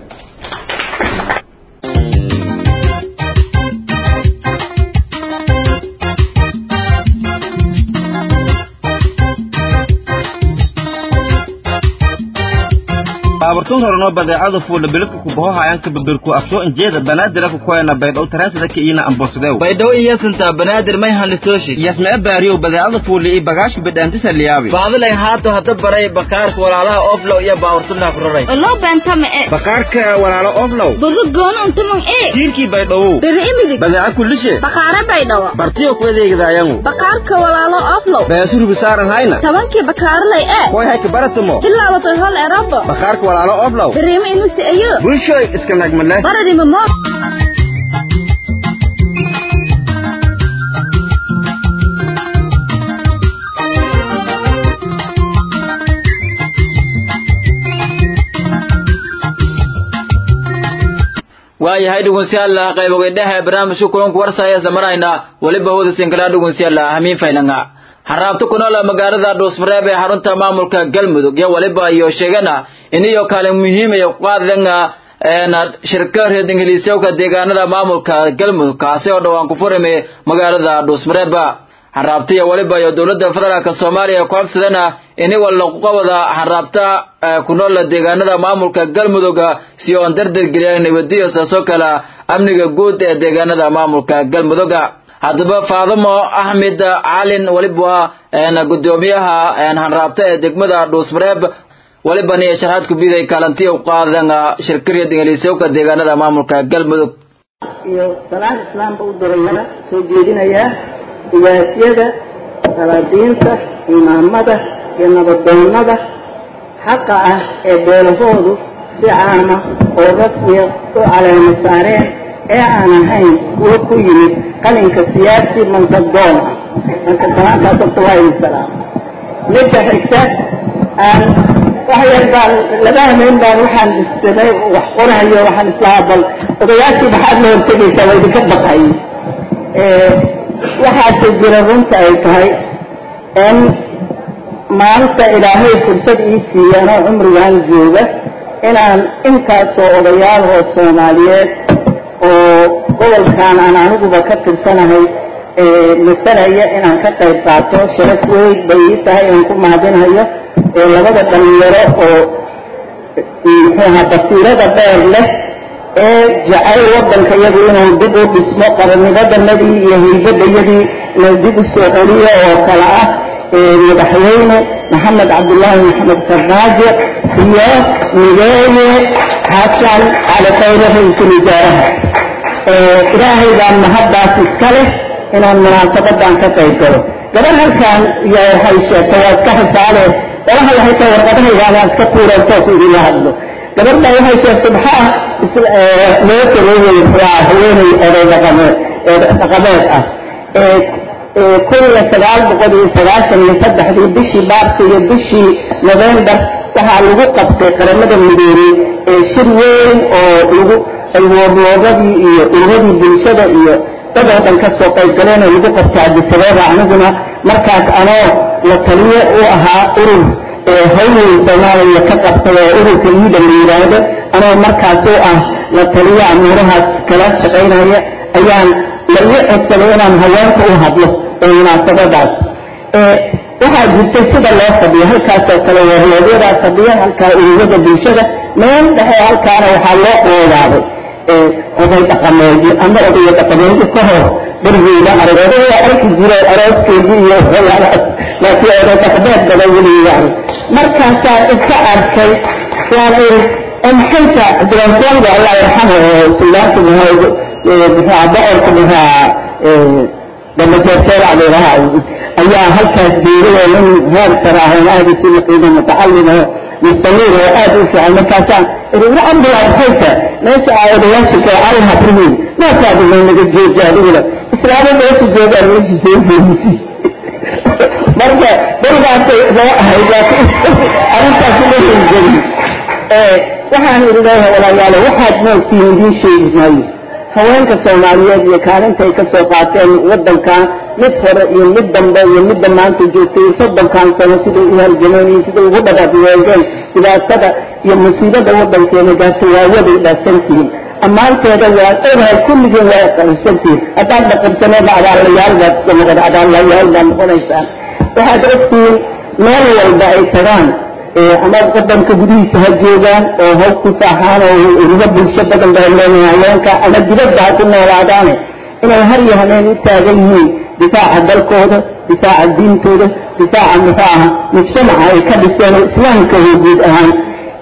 baabartun horeno badeecada fuula bilidka kubahohayanka babirku afsoo injeeda banaadira kukoyana baydhow taraasida kiina ambosadew baydhow iyasinta banaadir may hanlitooshi yasmee baariyow badeecada fuuli iyo bagaashka bidhaantisa liyaabi baadilay haato hata baray bakaarka walaalaha oflow iyo baawartunaa ku raray loo beentama e bakaarka walaalo oflow budu gooni untumon e jiirkii baydhowow beri imidig badeeca kullishe bakaare baydhawa bartiyo ku adeegidaayangu bakaarka walaalo oflow beesurubi saaran hayna tobankii bakaarlay e koy hayka baratamo bilaabatay hol erabo bakaarka walaalo oflow beriima inusi ayo bulshoy iska nagmadle baradima mood waayahay dhugunsiyaalla qaybogaydhaha barnaamijka kulanku warsaya samarayna weliba hooda sinkala dhugunsiyaalla hamiin faylanga haraabta ku nool magaalada dhuusmareeb ee xarunta maamulka galmudug iyo waliba iyo sheegana iniyo kaalin muhiim ay qaadanga shirka reer ingiliisyowka deegaanada maamulka galmudug kaasi oo dhawaan ku furime magaalada dhuusmareeb haraabta iyo waliba iyo dowladda federaalka soomaaliya ku habsadana ini walla kuqabada haraabta ku nool deegaanada maamulka galmudug si oon dardargeliyaan nabadiyo saasoo kale amniga guud ee deegaanada maamulka galmudug haddaba faadamo axmed calin waliba gudoomiyaha hanraabta ee degmada dhuusmareeb walibani sharaxaad ku biday kaalantiya u qaadan shirkariya ingiliisyowka deegaanada maamulka galmudug iyo salaad islaamka u diraya soo jeedinaya ugaasyada salaadiinta imaamada iyo nabadoonnada xaqa ah ee beelahoodu si caama oo rasmiya u caleemo saareen ee aan ahayn kuwo ku yimid qalinka siyaasi mansadoon ah marka salaantaas horta waa idin salaam midda xigta aan wax yar baan laba hameen baan waxaan samay wax qorahayo waxaan islahaa bal odayaashii maxaad la hortegaysaa waa idinka baqay waxaase jira runta ay tahay in maalinta ilaahay fursad ii siiyeen oo cumrigan jooga inaan intaasoo odayaal oo soomaaliyeed oo gobolkan aan aniguba ka tirsanahay masalaya inaan ka qayb qaato sharaf weyn bay ii tahay aan ku mahadinayo labada dhalinyaro oo muxuuha basiirada dheer leh ee jacayl wadanka iyadu inuu dib u dhismo qaranimadanadii iyo hiybadayadii inuu dib u soo celiyo oo kale ah madaxweyne maxamed cabdullaahi maxamed farmaajo iyo mideeye xasan cali khayre ra-iisul wasaaraha ilaahay baan mahaddaas iska leh inaan munaasabadan ka qayb galo gabar halkan iyo waxay sheegtay waa iska xisaale olaha waxay tahay warqadahaygaadaan iska tuureen toos idinla hadlo gabadha waxay sheegtay maxaa loo sameeyey waa haweeney oday dhaqameed dhaqameed ah kun iyo sagaal boqol iyo sagaashan iyo saddexdii bishii maarso iyo bishii november waxaa lagu qabtay qaramada midoobey ee shir weyn oo lagu ay woorloogadii iyo ururadii bulshada iyo dad oo dhan ka soo qayb galeen oo lagu qabtay cabdisabeeba aniguna markaas anoo la taliyo u ahaa urur hawley soomaaliya ka qabtay oo ururka iida la yidhaahdo anoo markaas u ah la taliyo amuurahaas kala shaqaynaya ayaan lagu codsado inaan haweenka u hadlo ee munaasabadaas waxaa jirtay sida loo fadhiyo halkaasoo kale wariyadyadaa fadhiya halkaa ururada bulshada meel dhexe halkaana waxaa loo qoodaaday oday dhaqameedyo ama odayo dhaqameedyo ka hor dargeyda arag odaya arki jiray arooskeedii iyo waxyaalahaas laakiin oday dhaqameed badan weligiga arag markaasaa iska arkay waan iri maxayta cabdiransooga allah yarxamo oo suldaanka muhaa muxua boqorka muhaa damajeerteel adeeraha ayaa halkaas jeeday oo nin heer sare ah oo aad isu yaqiino mutacalim oo mustamiir oo aad u fiican markaasaa iri abdiyaa maxayta meesha aa odayaasha kale allaha tihiin maasaadu maynaga jooja adiguna islaamo meesha joogaan meesha soo jeedisay marka darigaasay loo ahay laakiin arrintaas uma hirgelin waxaan idin leeyahay walaalayaalo waxaad moogtiin idiin sheegi maayo haweenka soomaaliyeed iyo kaalinta ay ka soo qaateen waddankan mid hore iyo mid dambe iyo midda maanta joogtay iyo soddonkan sano siday u halgameen iyo siday ugu dhaqaaqyeegeen dhibaatada iyo musiibada waddankeena gaartay waa waday dhaasantihiin ammaanteeda waa ogahay kulligiin waa qabsantihiin haddaad dhaqabsaneedna adaalayaal baad iska noqon adaalayaal baad noqonaysaan waxaad ogtihiin meel walba ay tagaan ama wadanka gudihiisa ha joogaan oo ha ku faaxaan oo uruga bulsho badan baa leeyahay haweenka ama dibadda ha ku noolaadaane inay har iyo habeen u taagan yihiin difaaca dalkooda difaaca diintooda difaaca muxuu aha mujtamaca ay ka dhiseen oo islaamkooda guud ahaan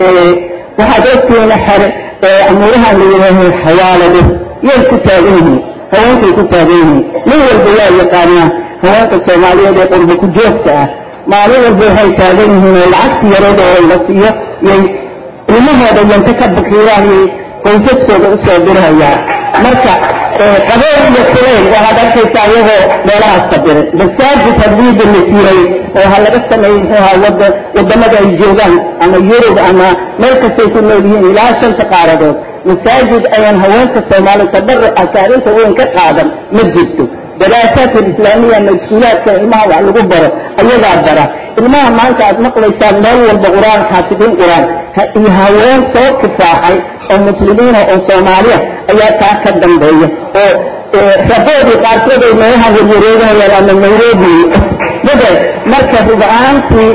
waxaad ogtihiin xere amuuraha la yidhaaho xawaalado yay ku taagan yihiin haweenkay ku taagan yihiin nin walba waa yaqaanaa haweenka soomaaliyeed ee qurba ku joogta ah maalin walba waxay taagan yihiin oo lacagta yarada oo la siiyo yay ilmahooda yanta ka bakiiraan yay qoysaskooda usoo dirhayaan marka qabeen iyo kulayl waxaad arkaysaa iyagoo meelahaas kabiray masaajid haddiida la jiray oo ha laga sameeyey muxuu ahaa wada wadamada ay joogaan ama yurub ama meel kastay ku nool yihiin ilaa shanta qaaradood masaajid ayaan haweenka soomaaliya tabaruca kaalinta weyn ka qaadan ma jirto daraasaat alislaamiya ama iskuulaadka ilmaha wax lagu baro ayagaa bara ilmaha maanta aad maqlaysaan meel walba qur-aan xaafidiin qur-aan iyo haween soo kifaaxay oo muslimiina oo soomaaliya ayaa taa ka dambeeya oo raboodii qaarkood ay meelaha warwareegahayaan ama nairobi yada marka ruba-aantii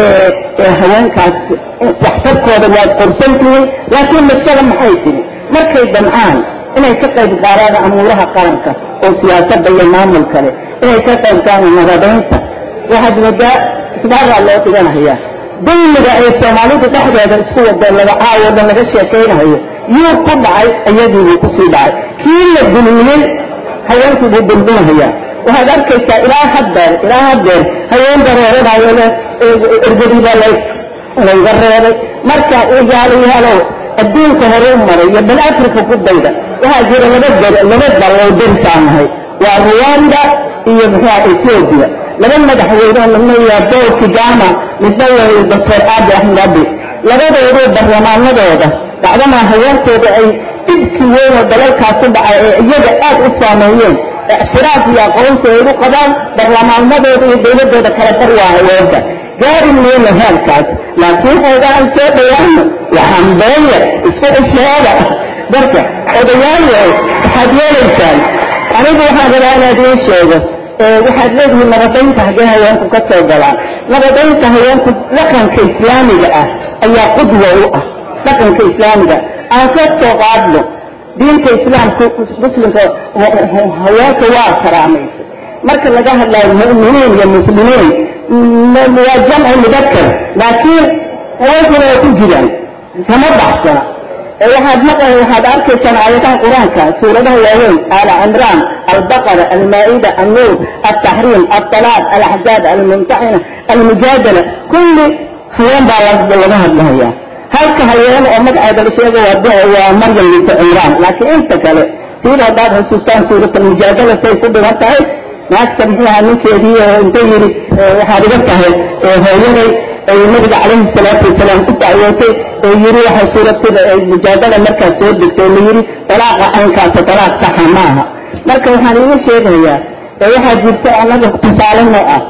haweenkaas waxtarkooda waad qorsantihiin laakiin mashada maxay tiri markay damcaan inay ka qayb qaadaan amuuraha qaranka oo siyaasadda iyo maamul kale inay ka qayb qaadaan nabadaynta waxaad moodaa isbaaraa loo dhiganayaa dulmiga ay soomaalidu dhexdeeda isku wadeen laga caawodan laga sheekaynayo yuu ku dhacay iyadiibuu kusii dhacay kii la dulmiyey haweenkii buu dulminahayaa waxaad arkaysaa ilaa haddeer ilaa haddeer haween dareeranayo ergadii baa layga reebay marka yaalo yaalow adduunka hore u maray iyo bal africa ku dayda waxaa jira laba dal laba dal oo darisaanahay waa ruwanda iyo muxua ethiopia laba madaxweyne midna waa paul kigama midna waa doctor abi axmed abi labadoodu barlamaanadooda dacdamaa haweenkooda ay dhibkii weyn oo dalalkaas ku dhacay ee iyaga aad u saameeyeen ictiraaf iyo aqoonsi ay u qabaan barlamaanadooda iyo dowladooda kala bar waa haweenka gaari mayno heelkaas laakiin xoogaan soo dhawaano waxaan beenya isku cusheeda darka odayaal waxaad yeelaysaan anigu waxaan rabaa inaad ii sheego waxaad leedihiin nabadaynta haggee haweenku ka soo galaan nabadaynta haweenku dhaqanka islaamiga ah ayaa qudwa u ah dhaqanka islaamiga aan ka soo qaadno diinta islaamka muslimka haweenka waa karaamaysay marka laga hadlayo mu'miniin iyo muslimiin waa jamci mudakar laakiin haweenkuna waa ku jiraan kama baxsana waxaad maqla waxaad arkaysaan aayadaha qur-aanka suuradaha waaweyn aala cimraan albaqara almaa-ida annuur altaxriim altalaaq alaxzaab almumtaxina almujaadala kulli haween baa laga hadlahaya halka haween oo magaceeda la sheega waa maryam binta cimraan laakiin inta kale siida haddaad xusuustaan suurat almujaadala say ku dhigan tahay naagta muxuu ahaa ninkeedii oo inta yidhi waxaad iga tahay hooyaday ay nabiga calayhi salaatu wasalaam ku dacwootay oo yidhi waxay suuratida mujaadala markaas soo degtay la yidhi dalaaqa caynkaasa dalaaq saxa ma aha marka waxaan iga sheegayaa waxaa jirta anaga tusaale noo ah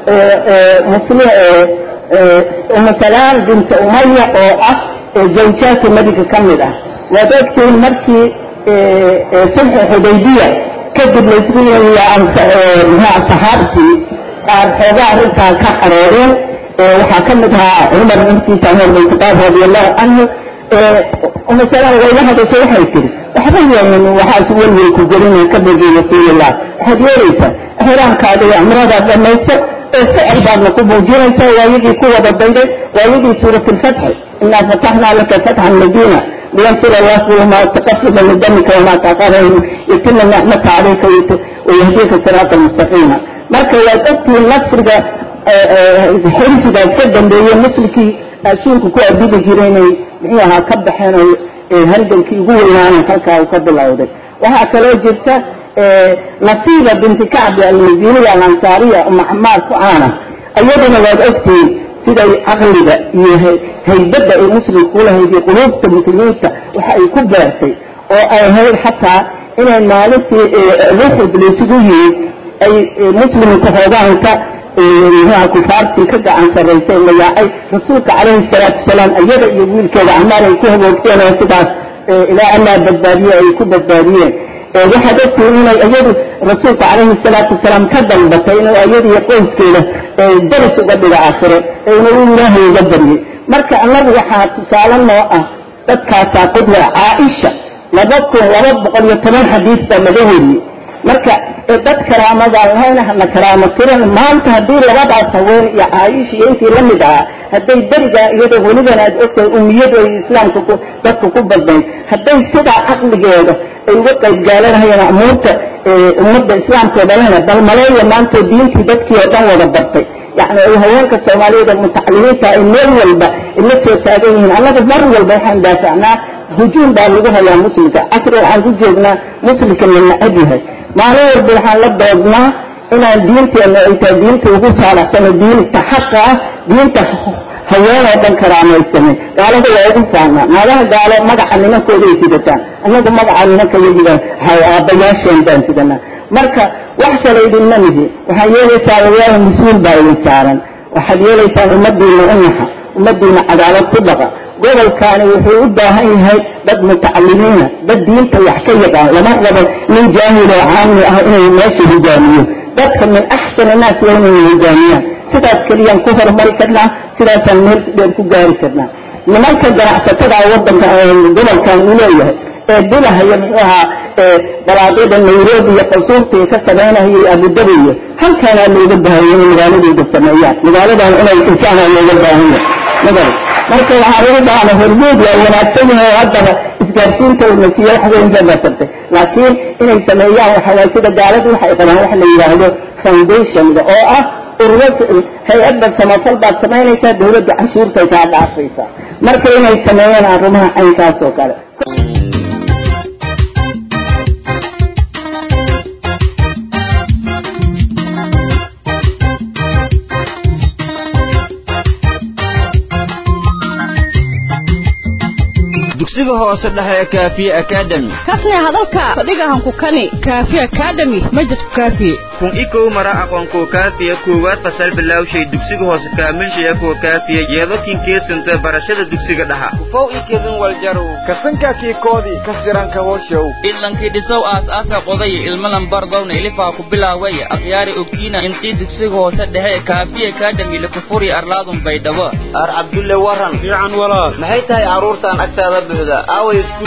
muslim umasalaan binta umaya oo ah zawjaadka nabiga ka mid ah waad ogtihiin markii sulxu xudaybiya kadib laysku yimiya saxaabtii qaar xoogaa arrintaa ka xarooreen waxaa ka mid ahaa cumar naftiisa cumar bin khataab radiallahu canhu umasalada wayla hadasho waxay tiri waxba yeelin waxaas welwel ku gelina ka begi rasuulillah waxaad yeelaysaa xiraankaada iyo cumradaad dhamayso ee ficil baadna ku muujinaysaa waayadii ku wada dayday waayadii suurat lfatxi inaa fataxnaa laka fatxan madiina liyansura allahu ma taqafida min damika wamaa taqara yatima nicmata calayka wayahdika siraata mustaqiima marka waad ogtihiin nasriga xirsigaas ka dambeeye muslimkii ashuunka ku adidi jiray inay muxuu ahaa ka baxeen oo halgankii ugu weynaana halkaa uu ka bilowday waxaa kaloo jirta nasiiba binti kacbi almadiiniya alansaariya uma camaar ku caana iyaduna waad ogtihiin siday caqliga iyo haybadda ay muslimka kulahayd iyo quluubta muslimiinta waxa ay ku beertay oo ay ahayd xataa inay maalintii ruxud laysugu yimid ay muslimka hoogaanka mxuha kufaartii ka gacan sarraysay la yaacay rasuulka calayhi salaatu wasalaam iyada iyo wiilkeeda camaar ay ku haboogteen oo sidaas ilaa allaa badbaadiye ay ku badbaadiyeen waxaad ogtihiin inay iyadu rasuulka calayhi salaatu wasalaam ka dalbatay inuu iyada iyo qoyskeeda daris uga dhiga aakhire una u ilaahay uga baryay marka annagu waxaa tusaale noo ah dadkaasaa qudla caaisha laba kun laba boqol iyo toban xadiis baa laga weriyey marka dad karaamadaan lahayn hana karaamo tiran maanta haddii labadaas haween iyo caaisha iyo intii la mid ahaa hadday berigaa iyadoo weliban aad ogtahay umiyadu ay islaamka ku dadka ku badnayd hadday sidaa caqligeeda ay uga qayb gaalanahayeen amuurta ummadda islaamka oo dhanana bal maleeya maanta diintii dadkii oo dhan wada bartay yani ay haweenka soomaaliyeed ee mutacalimiinta ay meel walba la soo taagan yihiin annaga mar walba waxaan daafacnaa hujuum baa lagu hayaa muslimka casri waxaan ku joognaa muslimka la nacab yahay maalin walba waxaan la doodnaa inaan diinteena ay tahay diinta ugu saalaxsano diinta xaqa ah diinta haweenoo dhan karaamaysanay gaalada waa ugu faanaa maadaha gaalo magaca nimankooda ay sidataan annagu magaca nimanka yagidan aabbayaasheen baan sidanaa marka wax kale idinma mihi waxaad yeelaysaa wayaala mas-uul baa idin saaran waxaad yeelaysaan ummadiina u naxa ummadiina cadaalad ku dhaqa gobolkaani wuxuu u baahan yahay dad mutacalimiina dad diinta wax ka yaqaan lama rabo nin jaahil oo caami ah inay meesha hogaamiyo dadka min axsan annaas waa inay hogaamiyaan sidaas keliyaan ku horumari karnaa sidaasaan meel dheer ku gaari karnaa nimanka ganacsatada wadanka gobolkan uu leeyahay ee bilahaya muxuu ahaa balaadyada nairobi iyo qasuurta ay ka samaynayo abudabi iyo halkaanaa looga baahanya inay magaaladooda sameeyaan magaaladan inay dhisaan looga baahanya magala marka waxaa lagu dhaana hormuud waa wanaagsan yahay oo haddaba isgaarsiinta una siiya wax weyn ba basartay laakiin inay sameeyaan waxa waay sida gaaladu waxay qabaan wax la yidhaahdo foundationga oo ah ururo hay-adda samafal baad samaynaysaa dawladda canshuurtay kaa dhaafaysaa marka inay sameeyaan arrimaha caynkaas oo kale dugsiga hoose dhexe ee kaafiye academy kasne hadalka fadhigahan ku kani kaafiye academy majidku kaafiye kun ikow mara aqoonkuwa kaafiya koowaad fasal bilawshay dugsiga hoose kaamilshaya kuwa kaafiya yeedokin keesanta barashada dugsiga dhaha ufow ikedin waljarow kasankaakii koodii kasiranka horshow idlankii dhisow aas-aasa qoday ilmalan bardowna ilifaa ku bilaaway akhyaari ogtiina intii dugsiga hoose dhexe ee kaafiye academy lakufuri arlaadun baydhabo ar cabdulle waran fiican walaal maxay tahay carruurtan agtaada buuxda aaway isku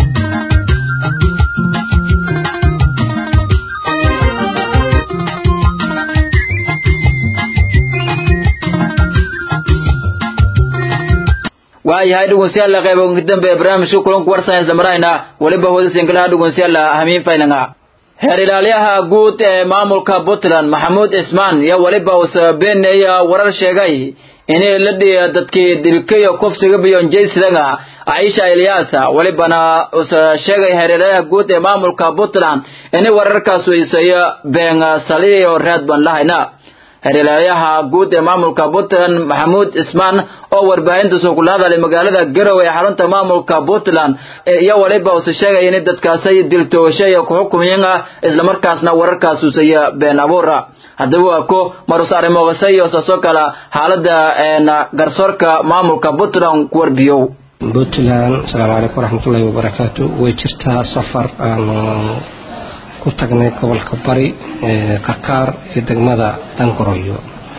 waayahay dhegeystayaal qayb ugu dambe barnaamijka kulanka warsan isla marayna waliba hooda singalaha dhegeystayaal hamiin faylanga heer ilaaliyaha guud ee maamulka puntland maxamuud ismaan iyo waliba uu sababeynaya warar sheegay inay la dhiya dadkii dilkayo kufsiga biyonjaysidaga aisha ilyaasa walibana usa sheegay heer ilaaliyaha guud ee maamulka puntland inay wararkaas weysaya been saliyo reed ban lahayna heerlayaha guud ee maamulka puntland maxamuud ismaan oo warbaahinta soo kula hadalay magaalada garowe ee xarunta maamulka puntland iyo waliba use sheegaya in dadkaasay diltooshay ku xukumayeen islamarkaasna wararkaas usaya been abuura haddaba waa ko marus arrimoogasa iyo saasoo kale xaalada garsoorka maamulka puntland ku warbiyow puntland asalaamu calaykum waraxmatullaahi wabarakaatu way jirtaa safar aanu ku tagnay gobolka bari karkaar iyo degmada dangoroyo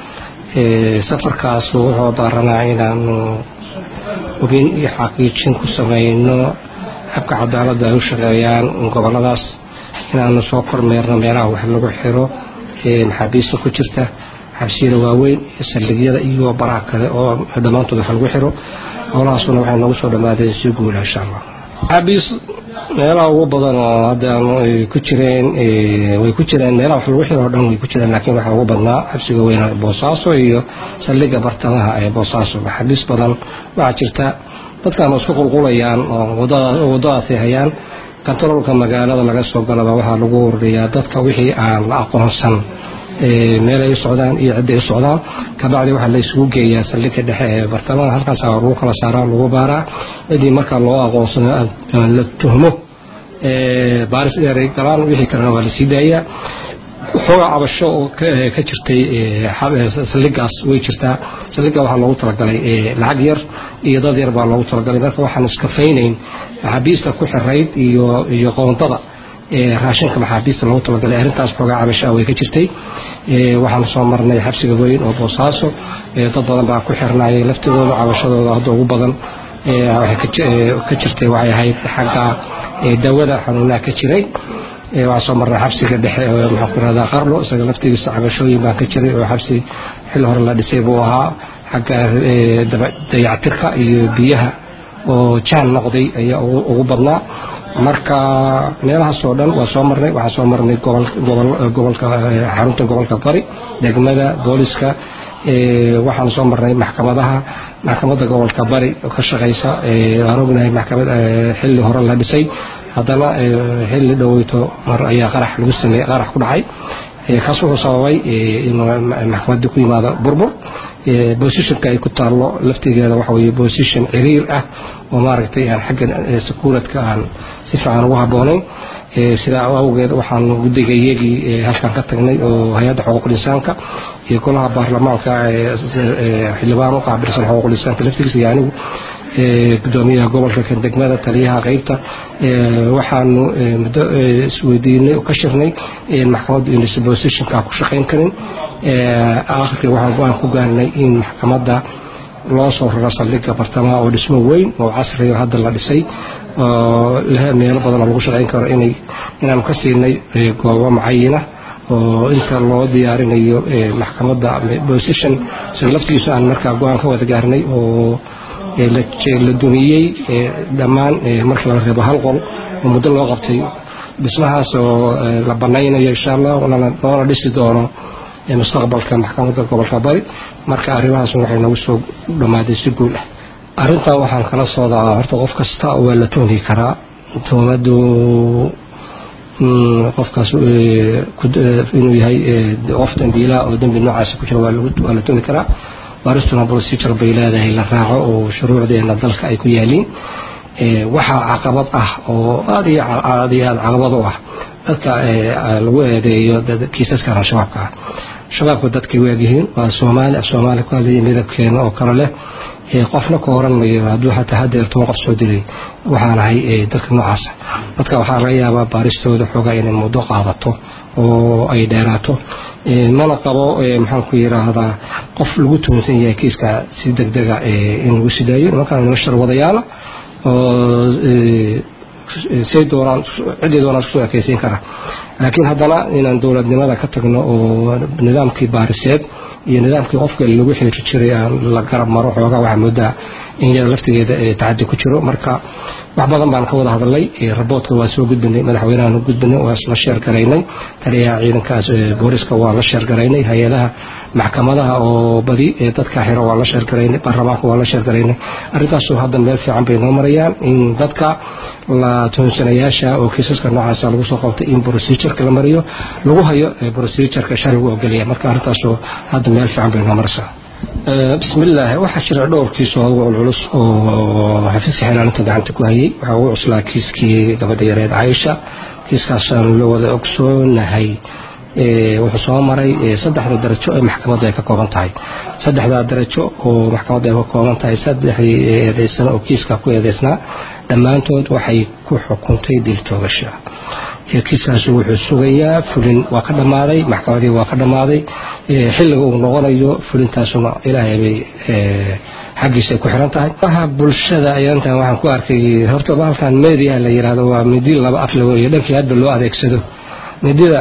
safarkaas wuxuu daaranaa inaanu hubin iyo xaqiijin ku sameyno habka cadaaladda ay u shaqeeyaan goboladaas inaanu soo kormeerno meelaha wax lagu xiro maxaabiista ku jirta xabsiyada waaweyn iyo saldhigyada iyo baraha kale oo dhammaantood wax lagu xiro howlahaasuna waxay noogu soo dhammaadeen si guula insha allah maxaabiis meelaha ugu badan oo hadda ay ku jireen way ku jireen meelaha wax lagu xiro oo dhan way ku jireen laakiin waxaa ugu badnaa xabsiga weyna boosaaso iyo saldhigga bartamaha ee boosaaso maxaabiis badan waxaa jirta dadkan oo isku qulqulayaan oo waddadaasay hayaan kantaroolka magaalada laga soo galaba waxaa lagu ururiyaa dadka wixii aan la aqoonsan meel ay u socdaan iyo cidda ay u socdaan kabacdi waxaa la isugu geeyaa saldhigga dhexe ee bartamaha halkaasa lagu kala saaraa lagu baaraa ciddii markaa loo aqoonsano la tuhmo baaris dheeray galaan wixii kalena waa la sii daayaa xoogaa cabasho oo ka jirtay saldhigaas way jirtaa saldhiga waxaa loogu talagalay lacag yar iyo dad yar baa loogu talagalay marka waxaan iskafaynayn maxaabiista ku xirayd iyo iyo qoondada raashinka maxaabiista loogu talagalay arrintaas xoogaa cabashaa way ka jirtay waxaan soo marnay xabsiga weyn oo boosaaso dad badan baa ku xirnayay laftigooda cabashadooda hadda ugu badan ka jirtay waxay ahayd xagga daawada xanuunaha ka jiray waxaa soo marnay xabsiga dhexe maxaan ku rahdaa qarlo isaga laftigiisa cabashooyin baa ka jiray oo xabsi xilli hore la dhisay buu ahaa xagga dayactirka iyo biyaha oo jaan noqday ayaa ugu badnaa marka meelahaas oo dhan waa soo marnay waxaa soo marnay gobolka xarunta gobolka bari degmada booliska waxaan soo marnay maxkamadaha maxkamadda gobolka bari ka shaqaysa waan ognahay maxkamad xilli hore la dhisay haddana xilli dhoweyto mar ayaa qarax lagu sameeyey qarax ku dhacay kaas wuxuu sababay in maxkamadda ku yimaado burbur bosishonka ay ku taallo laftigeeda waxa weye bosishon ciriir ah oo maaragtay aan xagga sakuuradka aan si fiican ugu habboonayn sidaa awgeed waxaan guddiga iyagii halkan ka tagnay oo hay-adda xuquuqul insaanka iyo golaha baarlamaanka xildhibaan u qaabilsan xuquuqul insaanka laftigiisa iyo anigu gudoomiyaha gobolka kan degmada taliyaha qeybta waxaanu muddo isweydiinay ka shirnay maxkamaddu inaysan bosishonka ku shaqayn karin akhirkii waxaan go-aan ku gaarnay in maxkamadda loo soo raro saldhigga bartamaha oo dhismo weyn oo casriga hadda la dhisay oo meelo badan oo lagu shaqayn karo inay inaanu ka siinay goobo macayina oo inta loo diyaarinayo maxkamadda bosishon isaga laftigiisu aan markaa go-aan ka wada gaarnay oo la dumiyey dhammaan markii laga reebo hal qol oo muddo loo qabtay dhismahaas oo la banaynayo insha allah loona dhisi doono mustaqbalka maxkamadda gobolka bari marka arrimahaas waxay nagu soo dhammaaday si guul ah arrintan waxaan kala soodaa horta qof kasta waa la tuhmi karaa tuhmadu qofkaas inuu yahay qof dambiilaa oo dembi noocaasi ku jira waa la tuhmi karaa baaristuna procedure bay leedahay la raaco oo shuruucdeena dalka ay ku yaaliin waxaa caqabad ah oo aad iyo aad iyo aad caqabad u ah dadka lagu eedeeyo kiisaskan al-shabaabka ah shabaabku dadkay waagyihiin waa soomaali af soomaali ku hadlaya midabkeena oo kale leh qofna ka oran mayo hadduu xataa hadeer toban qof soo dilay waxaan ahay dadka noocaasa dadka waxaa laga yaabaa baaristooda xoogaa inay muddo qaadato oo ay dheeraato mana qabo maxaan ku yiraahdaa qof lagu tuunsan yahay kiiska si degdega in lagu sidaayo nimankaan nima sharwadayaala oo say doonaan ciddii doonaan isku ekaysiin kara laakiin haddana inaan dowladnimada ka tagno oo nidaamkii baariseed iyo nidaamkii qofka lagu xiri jiray aan la garab maro xoogaa waxaa moodaa in yada laftigeeda tacadi ku jiro marka wax badan baan ka wada hadalnay raboodka waa soo gudbinay madaxweynahan gudbinay waa la sheer garaynay taliyaha ciidankaas booliska waa la sheer garaynay hay-adaha maxkamadaha oo badi dadka xiro waa la sheer garaynay baarlamaanka waa la sheer garaynay arrintaasoo hadda meel fiican bay noo marayaan in dadka la tuunsanayaasha oo kiisaska noocaasa lagu soo qabtay in procedureka la mariyo lagu hayo procedureka sharcigu ogolaya marka arrintaasoo hadda meel fiican bay noo maraysaa bismillaah waxaa jira dhowr kiis oo ugu culculus oo xafiiska xilaalinta gacanta ku hayay waxaa ugu cuslaa kiiskii gabadha yareed caaisha kiiskaasaan la wada ogsoonahay wuxuu soo maray saddexda darajo ee maxkamadda ay ka kooban tahay saddexdaa darajo oo maxkamadda ay ka kooban tahay saddexdii eedeysana oo kiiska ku eedeysnaa dhammaantood waxay ku xukuntay dil toogasha kiiskaasi wuxuu sugayaa fulin waa ka dhammaaday maxkamadii waa ka dhammaaday xilliga uu noqonayo fulintaasuna ilaahay bay xaggiisa ay ku xiran tahay waxa bulshada ayaantan waxaan ku arkay horta bahalkan media la yidhaahdo waa midi laba af lago iyo dhankii hadba loo adeegsado midida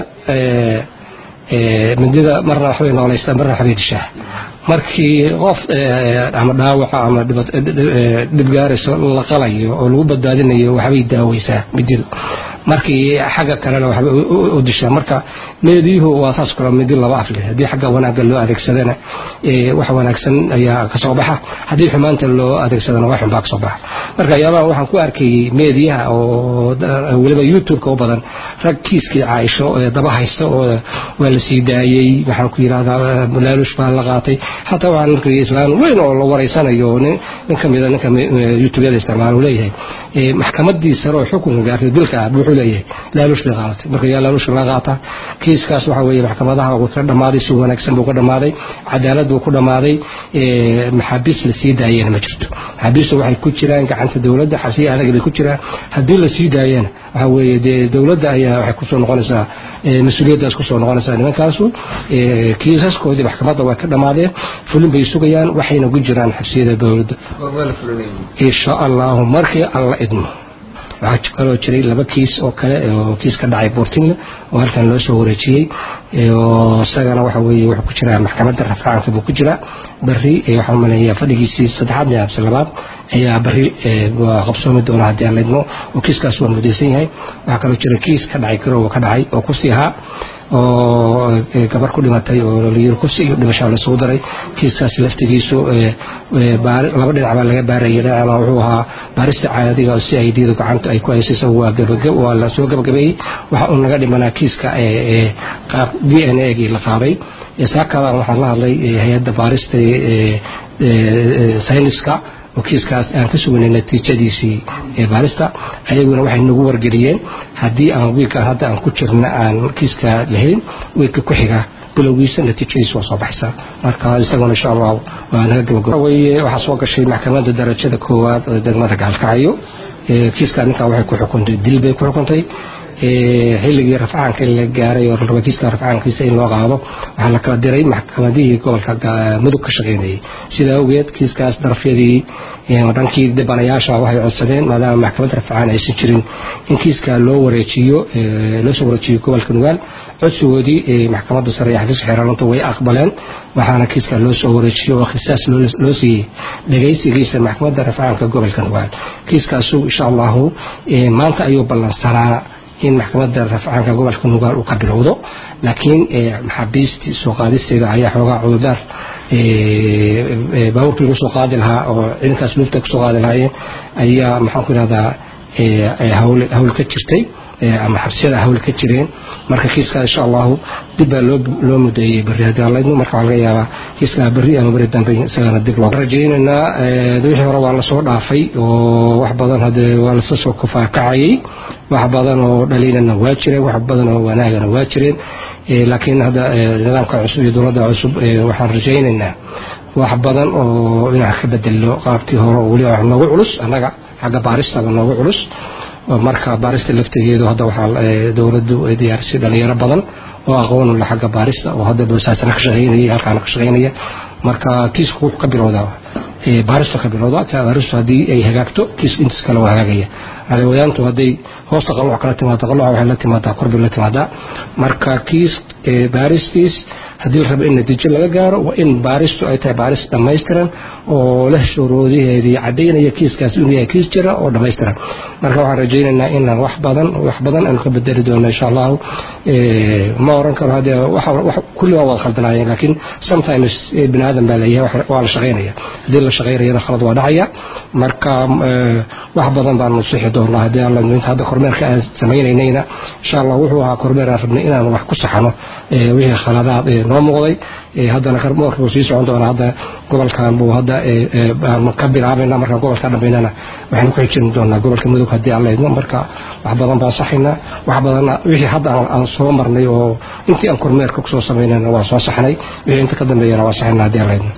midida marna waxbay noolaystaa marna waxbay dishaa markii qof ama dhaawaca ama dhib gaarayso la qalayo oo lagu badbaadinayo waxbay daaweysaa mididu markii xagga kalena waxbay u dishaa marka meediyuhu waa saas kale midi laba af leh haddii xagga wanaagga loo adeegsadana wax wanaagsan ayaa kasoo baxa haddii xumaanta loo adeegsadana wax xunbaa kasoo baxa marka yaabaha waxaan ku arkayay meediyaha oo weliba youtube-ka u badan rag kiiskii caaisho daba haysta oo waa la sii daayey waxaan ku yidhahdaa laalush baa la qaatay xataa waxaan arkayay islaan weyn oo la wareysanayo nin ka mida ninka youtubeyada isticmaala uu leeyahay maxkamadii sare oo xukunka gaartay dilka ah wuxuu leeyahay laalush bay qaadatay marka yaa laalush la qaata kiiskaas waxa weeye maxkamadaha wuu ka dhammaaday si wanaagsan buu ka dhammaaday cadaalad buu ku dhammaaday maxaabiis la sii daayena ma jirto maxaabiistu waxay ku jiraan gacanta dowladda xabsiya adag bay ku jiraan haddii la sii daayana waxa weeye dee dowladda ayaa waxay kusoo noqonaysaa mas-uuliyaddaas kusoo noqonaysaa nimankaasu kiisaskoodii maxkamadda way ka dhammaadeen fulin bay sugayaan waxayna ku jiraan xabsiyada dowladda insha allahu markii alla idmo waxaa kaloo jiray laba kiis oo kale oo kiis ka dhacay buurtinle oo halkan loo soo wareejiyey oo isagana waxa weeye wuxuu ku jiraa maxkamadda rafcaanka buu ku jiraa bari waxaan maleeyaa fadhigiisii saddexaad iyo habsi labaad ayaa bari qabsoomi doona haddii aan la idmo oo kiiskaas waa mudaysan yahay waxaa kaloo jira kiis ka dhacay garowa ka dhacay oo kusii ahaa oo gabar ku dhimatay oo layiri kursi iyo dhimashaa lasugu daray kiiskaas laftigiisu laba dhinac baa laga baarayay dhinacna wuxuu ahaa baarista caadiga oo si ay diidu gacanta ay ku hayso isagu waa la soo gabagabeeyey waxa uu naga dhimanaa kiiska qaab d n a gii la qaaday saakadan waxaan la hadlay hay-adda baarista sayniska oo kiiskaas aan ka sugnay natiijadiisii ee baarista ayaguna waxay nagu wargeliyeen haddii aan wiilkan hadda aan ku jirna aan kiiska lahayn wiilka ku xiga bilowgiisa natiijadiisa waa soo baxaysaa marka isaguna insha allah waa naga gabagabaweye waxaa soo gashay maxkamadda darajada koowaad oo degmada gaalkacyo kiiska ninkan waxay ku xukuntay dil bay ku xukuntay xilligii rafcaanka la gaaray oo raba kiiska rafcaankiisa in loo qaado waxaa la kala diray maxkamadihii gobolka mudug ka shaqaynayay sidaa awgeed kiiskaas darafyadii dhankii dhibanayaasha waxay codsadeen maadaama maxkamadda rafcaan aysan jirin in kiiska loo wareejiyo loo soo wareejiyo gobolka nugaal codsigoodii maxkamadda sare ee xafiiska xeeraalinta way aqbaleen waxaana kiiska loo soo wareejiyo oo khisaas loo siiyey dhegaysigiisa maxkamadda rafcaanka gobolka nugaal kiiskaasu insha allahu maanta ayuu ballansanaa in maxkamadda rafcaanka gobolka nugaal uu ka bilowdo laakiin maxaabiistii soo qaadisteeda ayaa xoogaa cudurdaar baabuurkii lagu soo qaadi lahaa oo ciidankaas luufta kusoo qaadi lahaayeen ayaa maxaan ku ihahdaa hawl ka jirtay ama xabsiyada hawl ka jireen marka kiiskaa insha allahu dib baa loo mudeeyey beri haddii aan laydmo marka waxaa laga yaabaa kiiskaa beri ama beri dambe isagana dib loo rajaynaynaa wixii hore waa lasoo dhaafay oo wax badan hadee waa lasa soo kufaakacayay wax badan oo dhaliilana waa jireen wax badan oo wanaagana waa jireen laakiin hadda nidaamka cusub iyo dowladda cusub waxaan rajaynaynaa wax badan oo dhinac ka bedelo qaabkii hore oo weliba wax noogu culus annaga xagga baaristaba noogu culus marka baarista laftigeedu hadda waxaa dowladdu ay diyaarisay dhalinyaro badan oo aqoon ula xagga baarista oo hadda boosaasana ka shaqaynaya halkaana ka shaqaynaya marka kiisku wuxuu ka bilowdaa baaristu ka bilowda baaristu haddii ay hagaagto kiisku intiis kale waa hagaagaya cadawayaantu hadday hoosta qalooc kala timaado qalooca waxay la timaadaa korbay la timaadaa marka kiis baaristiis haddii la rabo in natiijo laga gaaro waa in baaristu ay tahay baaris dhammaystiran oo leh shuruudaheedii cadaynaya kiiskaas inuu yahay kiis jira oo dhammaystiran marka waxaan rajaynaynaa inaan wax badan wax badan aanu ka bedeli doono insha allahu ma oran karo hadee kulli waa wada khaldanaayeen laakiin sometimes bini aadan baa leeyahay waa la shaqaynaya haddii la shaqaynayana khalad waa dhacaya marka wax badan baanu sixi doonaa haddii alla inta hadda kormeerka aan samaynaynayna insha allah wuxuu ahaa kormeer aan rabnay inaan wax ku saxano wixii khaladaad noo muuqday haddana kormeerka wuu sii socon doonaa hadda gobolkan buu hadda aanu ka bilaabayna markaan gobolka dhammaynana waxaanu ku xijin doonaa gobolka mudug haddii alla idmo marka wax badan baan saxaynaa wax badanna wixii hadda aan soo marnay oo intii aan kormeerka kusoo samaynayna waa soo saxnay wixii inta ka dambeeyana waa saxaynaa haddii alla idmo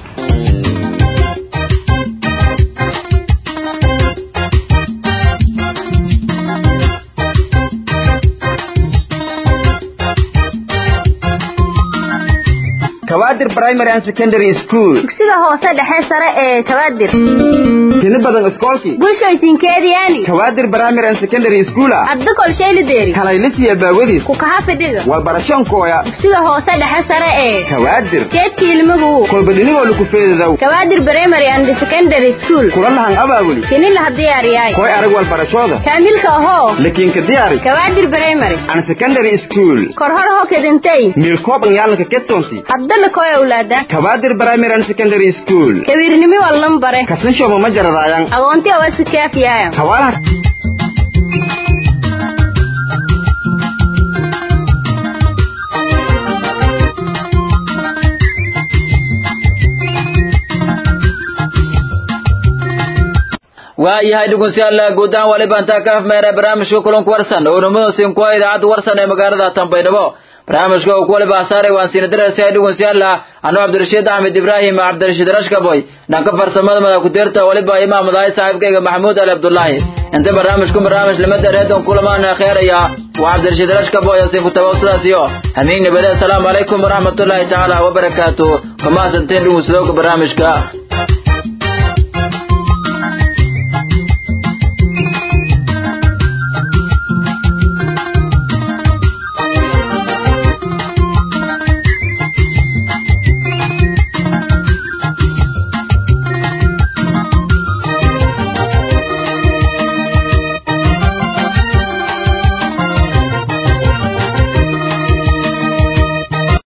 kawaadir primary and secondary school dugsiga hoose dhexe sare ee kawaadir tini badan iskoolkii bulshooysinkeediyaani kawaadir primary and secondary school ah adda kolshaylideeri kalaylisiya baawadiis ku kaha fidhiga walbarashoonkooya dugsiga hoose dhexe sare ee kawaadir keedka ilmagu kolbadhinigoo laku feedadow kawaadir primary and secondary school kula lahan abaabuli kini laha diyaariyaay koy arag walbarashooda kaamilka ahoo lakiinka diyaari kawaadir primary and secondary school korhor ho kedintay miilkooban yaalanka kedsonti hadda lakoy awlaada kawaadir primary and secondary school kawiirnimi wallan bare kasanshoma ma jaradaayan agoonti awasikaafiyaayan kawaalaha waayahay dhegeystayaal guud ahaan waliba intaa ka afmeera barnaamijka kulanka warsan oo namadoosiin kuwa idaacadda warsan ee magaalada tanbaydhabo barnaamijka uu ku waliba asaaray waan siina diraysaa dhegeystayaal anuu cabdirashiid axmed ibraahim cabdirashiid rashkaboy dhanka farsamada madax ku-deerta waliba imaamadahay saaxiibkayga maxamuud ali cabdullaahi inta barnaamijku barnaamij limada reedon kulamaana kheeraya waa cabdirashiid rashkaboy oo siin ku tabaw sidaas iyo hamiin nabade asalaamu calaykum waraxmatullaahi tacaala wabarakaatu kamaasanteen dhegeysadooga barnaamijka